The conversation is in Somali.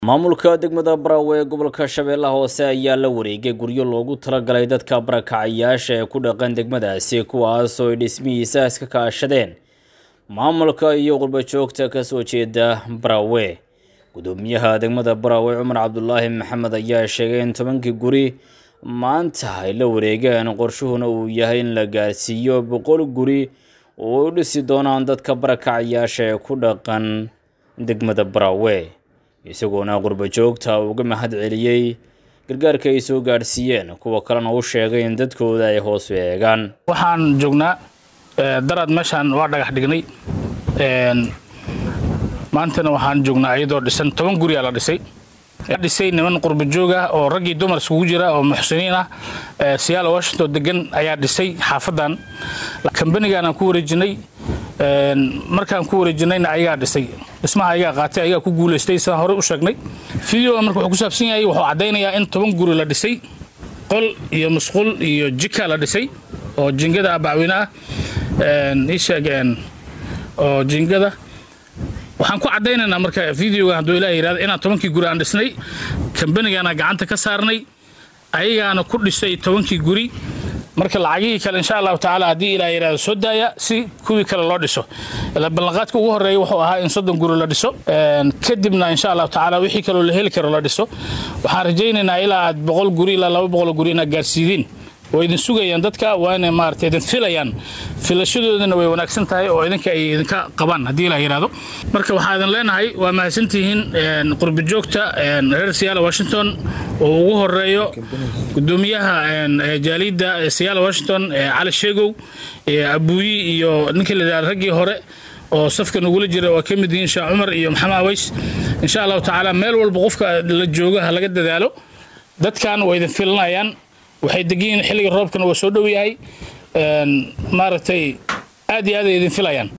maamulka degmada Barawe ee gobolka Shabeellaha Hoose ayaa la wareegay guryo loogu talagalay dadka barakacayaasha ee ku dhaqan degmadaasi kuwaas oo ay dhismihiisa iska kaashadeen maamulka iyo qurbo joogta ka soo jeeda Barawe gudoomiyaha degmada Barawe Cumar Cabdulaahi Maxamed ayaa sheegay in tobankii guri maanta ay la wareegeen qorshuhuna uu yahay in la gaarsiiyo boqol guri oo u dhisi doonaan dadka barakacayaasha ee ku dhaqan degmada Barawe isagoona qurbo joogta uga mahad celiyey gargaarka ay soo gaadhsiiyeen kuwa kalena u sheegay in dadkooda ay hoos u eegaan waxaan joognaa daraad meeshaan waa dhagax dhignay maantana waxaan joognaa iyadoo dhisan toban guriyaa la dhisay dhisay niman qurbo joog ah oo raggii dumar iskugu jira oo muxsiniin ah siyaala washington degan ayaa dhisay xaafadan kambanigaanaan ku wareejinay markaan ku wareejinayna ayagaa dhisay dhismaha ayagaa qaatay ayagaa ku guulaystay sidaan horey u sheegnay videoga marka wuxuu ku saabsan yahay wuxuu caddaynayaa in toban guri la dhisay qol iyo musqul iyo jika la dhisay oo jingada bacweyne ah ii sheeg oo jingada waxaan ku caddaynaynaa marka videoga hadduu ilaah yidhahdo inaan tobankii guri aan dhisnay kambanigaana gacanta ka saarnay ayagaana ku dhisay tobankii guri marka lacagihii kale insha allahu tacaala haddii ilaah yidhahdo soo daaya si kuwii kale loo dhiso ila ballanqaadka ugu horreeya wuxuu ahaa in soddon guri la dhiso kadibna insha allahu tacaala wixii kaloo la heli karo la dhiso waxaan rajaynaynaa ilaa aad boqol guri ilaa laba boqol guri inaad gaarsiidiin way idin sugayaan dadka waana maarata idin filayaan filashadoodana way wanaagsan tahay oo idinka ay idinka qabaan haddii la yidhaahdo marka waxaa idin leenahay waa mahadsantihiin qurbo joogta reer siyaala washington oo ugu horeeyo gudoomiyaha jaaliyadda siyaala washington cali sheegow abuuyi iyo ninkii la yidhahdo raggii hore oo safka nagula jira waa ka mid yihiin sheekh cumar iyo maxamed aways insha allahu tacaala meel walba qofka la jooga ha laga dadaalo dadkan way idin filanayaan waxay degiin xilliga roobkana waa soo dhow yahay maaragtay aad iyo aad ay idin filayaan